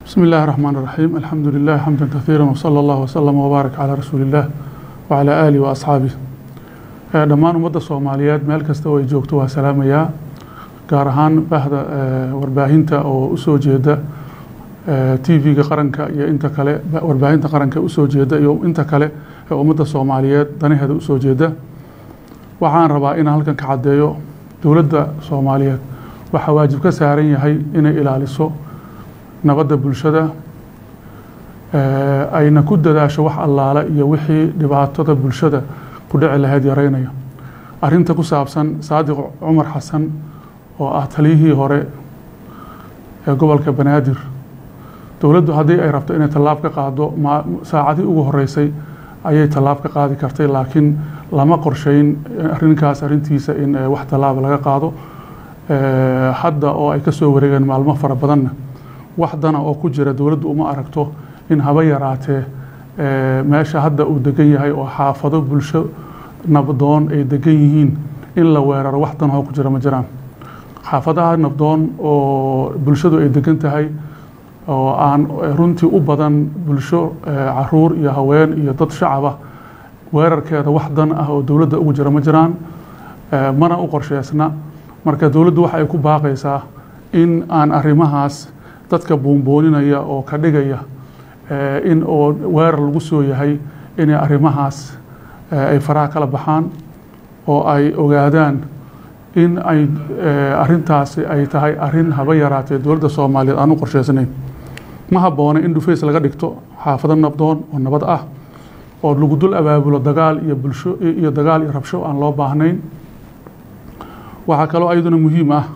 بسم الله الرحمن الرحيم الحمد لله حمدا كثيرا وصلى الله وسلم وبارك على رسول الله وعلى آله وأصحابه dhammaan ummadda soomaaliyeed meel kasta oo ay joogto waa salaamayaa gaar ahaan bahda warbaahinta oo usoo jeeda tv-ga qaranka iyo inta kale warbaahinta qaranka usoo jeeda iyo inta kale ee ummadda soomaaliyeed danaheeda usoo jeeda waxaan rabaa inaan halkan ka caddeeyo dowladda soomaaliyeed waxaa waajib ka saaran yahay inay ilaaliso nabadda bulshada ayna ku dadaasho wax allaale iyo wixii dhibaatada bulshada ku dhici lahayd yaraynayo arrinta ku saabsan saadiq cumar xasan oo ah taliyihii hore ee gobolka banaadir dowladdu haddii ay rabto inay tallaab ka qaado saacadii ugu horeysay ayay tallaab ka qaadi kartay laakiin lama qorsheyn arrinkaas arrintiisa in wax tallaaba laga qaado hadda oo ay kasoo wareegeen maalmo fara badanna wax dana oo ku jira dowladdu uma aragto in haba yaraatee meesha hadda uu degan yahay oo xaafado bulsho nabdoon ay degan yihiin in la weeraro wax danahoo ku jira ma jiraan xaafadaha nabdoon oo bulshadu ay degan tahay oo aan runtii u badan bulsho caruur iyo haween iyo dad shacaba weerarkeeda wax dan ah oo dowladda ugu jira ma jiraan mana u qorsheysna marka dowladdu waxa ay ku baaqaysaa in aan arrimahaas dadka buunbooninaya oo ka dhigaya in oo weerar lagu soo yahay inay arrimahaas ay faraha kala baxaan oo ay ogaadaan in ay arrintaasi ay tahay arrin haba yaraatee dowladda soomaaliyeed aan u qorsheysnayn ma habboona in dhufays laga dhigto xaafado nabdoon oo nabad ah oo lagu dul abaabulo dagaal iyo bulsho iyo dagaal iyo rabsho aan loo baahnayn waxaa kaloo ayaduna muhiim ah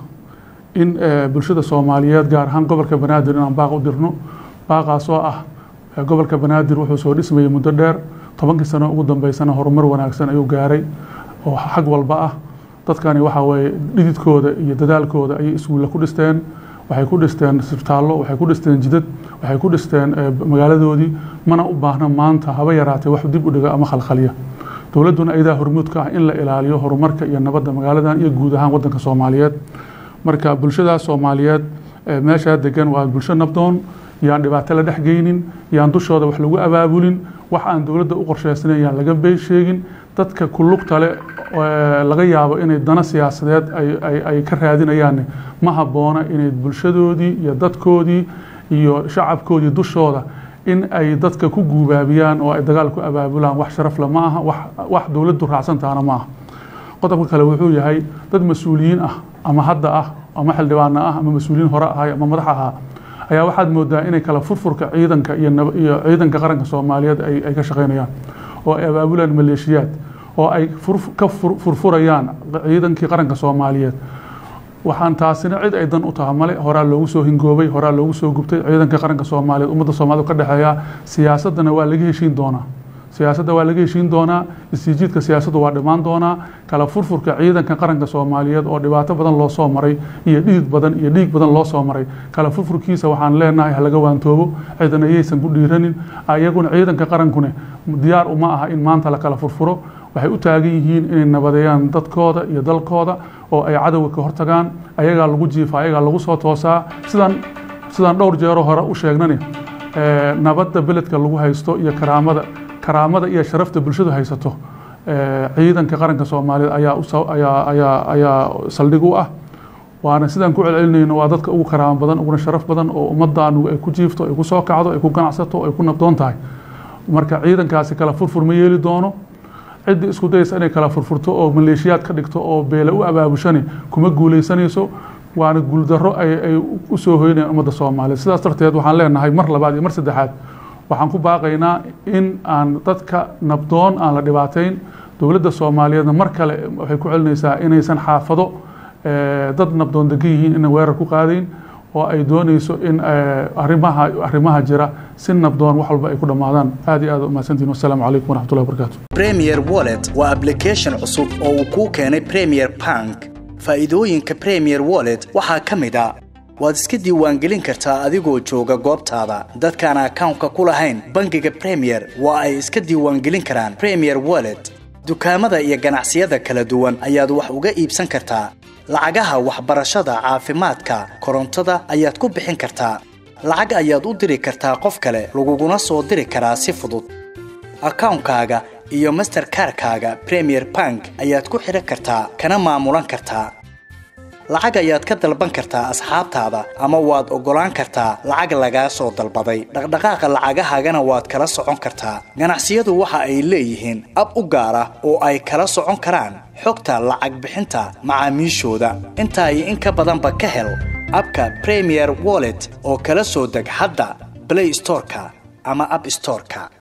in bulshada soomaaliyeed gaar ahaan gobolka banaadir inaan baaq u dirno baaqaas oo ah gobolka banaadir wuxuu soo dhismayay muddo dheer tobankii sano ugu dambeysana horumar wanaagsan ayuu gaaray oo xag walba ah dadkani waxa weeye dhididkooda iyo dadaalkooda ayay iskuulla ku dhisteen waxay ku dhisteen isbitaallo waxay ku dhisteen jidad waxay ku dhisteen magaaladoodii mana u baahna maanta haba yaraatee wax dib u dhiga ama khalkhaliya dowladduna iyadaa hormuudka ah in la ilaaliyo horumarka iyo nabadda magaaladan iyo guud ahaan waddanka soomaaliyeed marka bulshadaas soomaaliyeed meeshaa degan waa bulsho nabdoon yaan dhibaato la dhexgeynin yaan dushooda wax lagu abaabulin wax aan dowladda u qorsheysnayn yaan laga been sheegin dadka kulugtale laga yaabo inay dana siyaasadeed ay ka raadinayaan ma habboona inay bulshadoodii iyo dadkoodii iyo shacabkoodii dushooda in ay dadka ku guubaabiyaan oo ay dagaal ku abaabulaan wax sharafle ma aha wax dowladdu raacsantaana ma aha qodobka kale wuxuu yahay dad mas-uuliyiin ah ama hadda ah ama xildhibaana ah ama mas-uuliyiin hore ahay ama madax ahaa ayaa waxaad moodaa inay kala furfurka ciidanka iyo ciidanka qaranka soomaaliyeed ay ka shaqeynayaan oo ay abaabulaan maleeshiyaad oo ay ka furfurayaan ciidankii qaranka soomaaliyeed waxaan taasina cid ay dan u taha male horaa loogu soo hingoobay horaa loogu soo gubtay ciidanka qaranka soomaaliyeed ummadda soomaaliyed ka dhexeeya siyaasaddana waa laga heshiin doonaa siyaasadda waa laga heshiin doonaa istiijiidka siyaasaddu waa dhimaan doonaa kala furfurka ciidanka qaranka soomaaliyeed oo dhibaato badan loo soo maray iyo dhidid badan iyo dhiig badan loo soo maray kala furfurkiisa waxaan leenahay halaga waantoobo ciidan ayaysan ku dhiiranin ayaguna ciidanka qarankune diyaar uma aha in maanta la kala furfuro waxay u taagan yihiin inay nabadeeyaan dadkooda iyo dalkooda oo ay cadowga ka hortagaan ayagaa lagu jiifa ayagaa lagu soo toosaa sidaan sidaan dhowr jeero hore u sheegnani nabadda beledka lagu haysto iyo karaamada karaamada iyo sharafta bulshadu haysato ciidanka qaranka soomaaliyeed ayaa ayaa ayaa saldhig u ah waana sidaan ku celcelinayno waa dadka ugu karaamo badan uguna sharaf badan oo ummaddaanu ay ku jiifto ay ku soo kacdo ay ku ganacsato ay ku nabdoon tahay marka ciidankaasi kala furfur ma yeeli doono ciddii isku dayaysa inay kala furfurto oo maleeshiyaad ka dhigto oo beele u abaabushani kuma guuleysanayso waana guuldarro ay u soo hoynayaan ummadda soomaaliyeed sidaas darteed waxaan leenahay mar labaad iyo mar saddexaad waxaan ku baaqaynaa in aan dadka nabdoon aan la dhibaateyn dowladda soomaaliyeedna mar kale waxay ku celinaysaa inaysan xaafado dad nabdoon degan yihiin inay weerar ku qaadayn oo ay doonayso in arrimaha arrimaha jira si nabdoon wax walba ay ku dhammaadaan aad iyo aad umahadsantihin wassalaamu calaykum waraxmatullahi wabarakaatu premier wallet waa application cusub oo uu kuu keenay premier bank faa'iidooyinka premier wallet waxaa ka mid a waad iska diiwaangelin kartaa adigoo jooga goobtaada dadkaan akawnka ku lahayn bangiga premier waa ay iska diiwaangelin karaan premier wallet dukaamada iyo ganacsiyada kala duwan ayaad wax uga iibsan kartaa lacagaha waxbarashada caafimaadka korontada ayaad ku bixin kartaa lacag ayaad u diri kartaa qof kale laguguna soo diri karaa si fudud akawnkaaga iyo masterkarkaaga premier bank ayaad ku xidhan kartaa kana maamulan kartaa lacag ayaad ka dalban kartaa asxaabtaada ama waad oggolaan kartaa lacag lagaa soo dalbaday dhaqdhaqaaqa lacagahaagana waad kala socon kartaa ganacsiyadu waxa ay leeyihiin ab u gaar ah oo ay kala socon karaan xogta lacag bixinta macaamiishooda intaa iyo in ka badanba ka hel abka premier wallet oo kala soo deg hadda blay storeka ama ab storeka